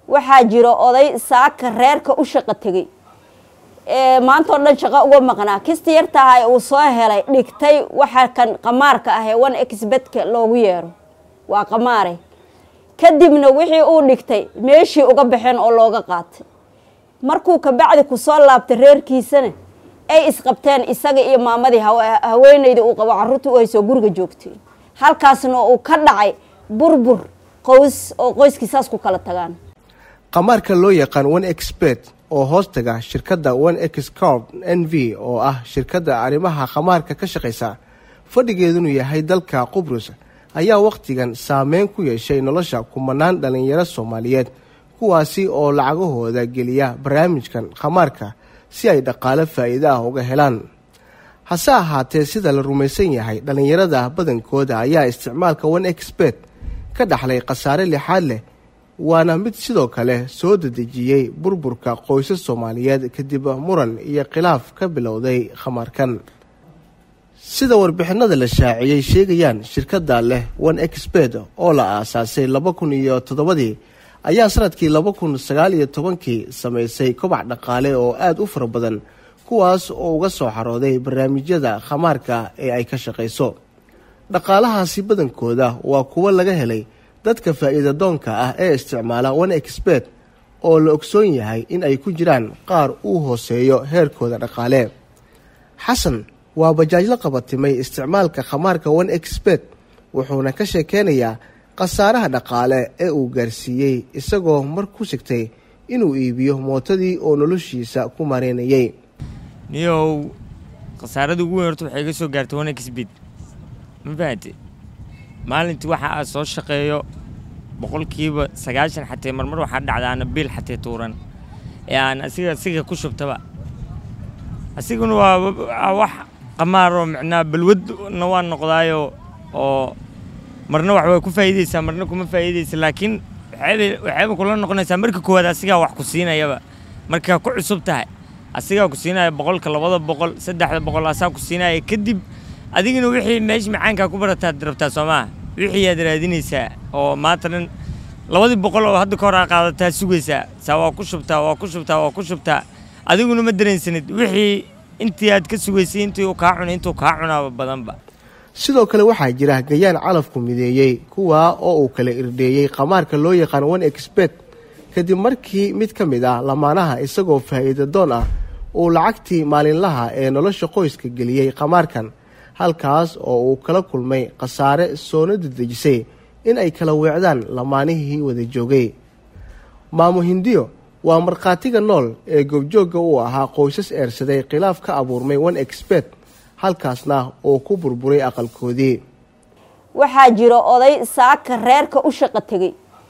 waxaa jiro oday saaka reerka u shaqo tegey ee maantao dhan shaqo uga maqnaa kisti yartahay uu soo helay dhigtay waxa kan qamaarka ah ee one exbedka loogu yeero waa qamaare kadibna wixii uu dhigtay meeshii uga baxeen oo looga qaatay markuu kabacdi kusoo laabtay reerkiisana ay isqabteen isaga iyo maamadii haweeneyda uu qabo caruurta u haysoo guriga joogtay halkaasna uu ka dhacay burbur qoys oo qoyskii saas ku kala tagaan qamaarka loo yaqaan one expert oo hoostaga shirkadda one x corp n v oo ah shirkadda arrimaha qamaarka ka shaqaysa fadhigeedunu yahay dalka qubrus ayaa wakhtigan saameyn ku yeeshay nolosha kumanaan dhallinyaro soomaaliyeed kuwaasi oo lacagahooda geliya barnaamijkan khamaarka si ay dhaqaale faa'iide ah uga helaan hase ahaatee sida la rumaysan yahay dhallinyarada badankooda ayaa isticmaalka one expert ka dhaxlay khasaare lixaad leh waana mid sidoo kale soo dedejiyey burburka qoysas soomaaliyeed kadib muran iyo khilaaf ka bilowday khamaarkan sida warbixinada la shaaciyey sheegayaan shirkadda leh one expert oo la aasaasay laba kun iyo toddobadii ayaa sanadkii laba kun sagaal iyo tobankii samaysay kobac dhaqaale oo aada u fara badan kuwaas oo uga soo xarooday barnaamijyada khamaarka ee ay ka shaqayso dhaqaalahaasi badankooda waa kuwo laga helay dadka faa'iida doonka ah ee isticmaala one expert oo la ogsoon yahay in ay ku jiraan qaar uu hooseeyo heerkooda dhaqaale xasan waa bajaajla qabatimay isticmaalka khamaarka one expert wuxuuna ka sheekeynayaa khasaaraha dhaqaale ee uu gaarsiiyey isagoo mar ku sigtay inuu iibiyo mootadii oo noloshiisa ku mareynayay niyow khasaarada ugu weyn horta waxay iga soo gaartay one expert ma fahamte maalintii waxa aad soo shaqeeyo boqolkiiba sagaashan xatee marmar waxaa dhacdaana biil xatee tuuran ee aan asiga asiga ku shubtaba asiguna waa wax qamaaroo micnaa balwadna waa noqdaayo oo marna wax way ku faa'iideysaa marna kuma faa'iideysa laakiin waxayba kula noqonaysaa marka koowaad asigaa wax ku siinayaba markaa ku cusub tahay asigaa ku siinaya boqolka labada boqol saddexda boqol asaa ku siinaya kadib adigina wixii meesha macaankaa ku barataad rabtaa soo maaha wixii aad raadinaysaa oo maanta dhan labadii boqol oo hadda ka hor aa qaadataa sugaysaa saa waa ku shubtaa waa ku shubtaa waa ku shubtaa adiguna ma dareensanid wixii intii aad ka sugaysay intii uu kaa cunay intuu kaa cunaaba badanba sidoo kale waxaa jira gayaan calafku mideeyey kuwaa oo uu kala irdheeyey qamaarka loo yaqaan one expert kadib markii mid ka mid ah lamaanaha isagoo faa'iida doon ah uu lacagtii maalinlaha ee nolosha qoyska geliyey qamaarkan halkaas oo uu kala kulmay khasaare soona dedejisay in ay kala weecdaan lamaanihii wada joogay maamo hindiyo waa markhaatiga nool ee goobjoogga uu ahaa qoysas eersaday khilaaf ka abuurmay one expert halkaasna uu ku burburay aqalkoodii waxaa jiro oday saaka reerka u shaqo tegey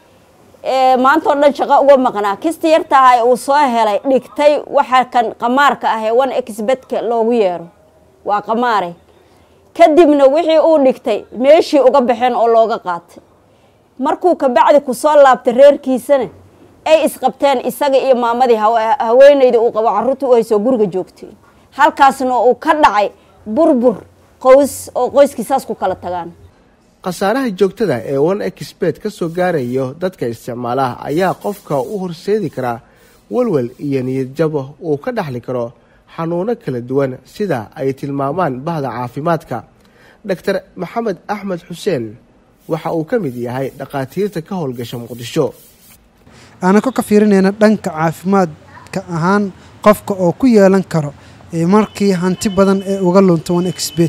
ee maantao dhan shaqo uga maqnaa kisti yartahay uu soo helay dhigtay waxa kan qamaarka ah ee one exbedka loogu yeero waa qamaare kadibna wixii uu dhigtay meeshii uga baxeen oo looga qaatay markuu kabacdi kusoo laabtay reerkiisana ay isqabteen isaga iyo maamadii haweeneyda uu qabo caruurta u haysoo guriga joogtay halkaasna uu ka dhacay burbur qoys oo qoyskii saas ku kala tagaan khasaaraha joogtada ee one expert ka soo gaarayo dadka isticmaalaha ayaa qofka u horseedi karaa walwal iyo niyadjabo uu ka dhaxli karo xanuuno kala duwan sida ay tilmaamaan bahda caafimaadka doctor maxamed axmed xuseen waxa uu ka mid yahay dhakhaatiirta ka howlgasha muqdisho aanako ka fiirinayna dhanka caafimaadka ahaan qofka oo ku yeelan karo markii hanti badan ee uga lunto one expert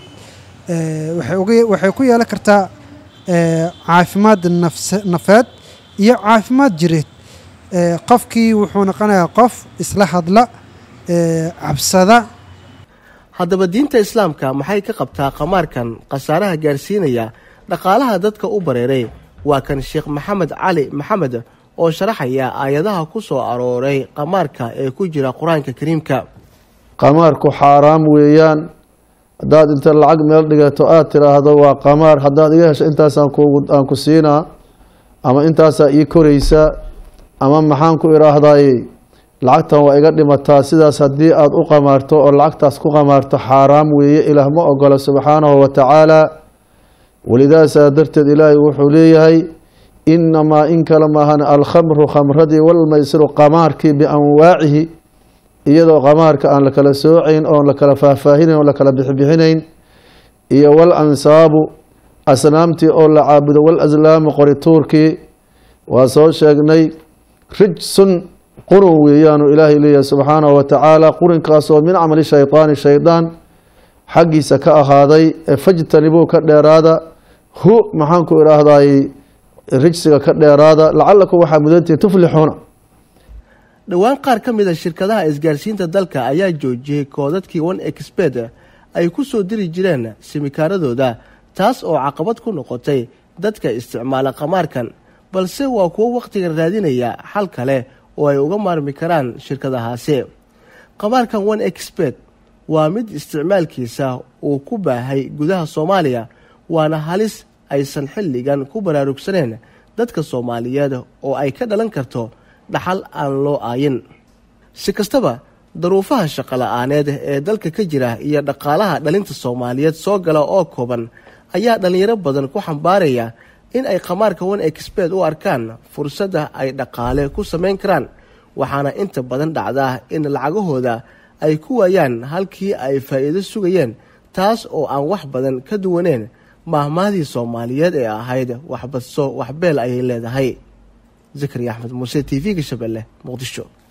waxay ku yeelan kartaa caafimaad nafeed iyo caafimaad jireed qofkii wuxuu noqonayaa qof isla hadla cabsada haddaba diinta islaamka maxay ka qabtaa qamaarkan khasaaraha gaarsiinaya dhaqaalaha dadka u bareeray waa kan sheekh maxamed cali maxamed oo sharaxaya aayadaha ku soo arooray qamaarka ee ku jira qur-aanka kariimka qamaarku xaaraam weeyaan haddaad inta lacag meel dhigato aada tiraahdo waa qamaar haddaad iga hesho intaasaan aan ku siinaa ama intaasaa ii koraysa ama maxaan ku idhaahday lacagtan waa iga dhimataa sidaas haddii aada u qamaarto oo lacagtaas ku qamaarto xaaraam weeye ilaah ma ogola subxaanahu wa tacaala walidaasaa darteed ilaahay wuxuu leeyahay inamaa in kale maahan alkhamru khamradii walmaysiru qamaarkii bianwaacihi iyadoo qamaarka aan la kala soocayn oon la kala faahfaahinayn oon la kala bixibixinayn iyo wal ansaabu asnaamtii oo la caabudo wal aslaamu qorituurkii waa soo sheegnay rijsun qurun weeyaanu ilaahay leeyahay subxaanahu watacaala qurinkaasoo min camali shaydaani shaydaan xaggiisa ka ahaaday ee fajtanibuu ka dheeraada hu maxaanku idhaahday rijsiga ka dheeraada lacalakum waxaa mudantihin tuflixuuna dhowaan qaar ka mid a shirkadaha isgaarsiinta dalka ayaa joojiyey koodadkii one expert ay ku soo diri jireen simikaaradooda taas oo caqabad ku noqotay dadka isticmaala qamaarkan balse waa kuwo wakhtiga raadinaya xal kale oo ay uga maarmi karaan shirkadahaasi qamaarkan one expert waa mid isticmaalkiisa uu ku baahay gudaha soomaaliya waana halis aysan xilligan ku baraarugsaneen dadka soomaaliyeed oo ay ka dhalan karto dhaxal aan loo aayin si kastaba daruufaha shaqola-aaneed ee dalka ka jira iyo dhaqaalaha dhalinta soomaaliyeed soo gala oo kooban ayaa dhallinyaro badan ku xambaaraya in ay qamaarka one expert u arkaan fursadda ay dhaqaale ku samayn karaan waxaana inta badan dhacdaa in lacagahooda ay ku waayaan halkii ay faa'iido sugayeen taas oo aan wax badan ka duwaneen maahmahdii soomaaliyeed ee ahayd waxbadso waxbeel ayay leedahay zakariya axmed muuse t v-ga shabeelle muqdisho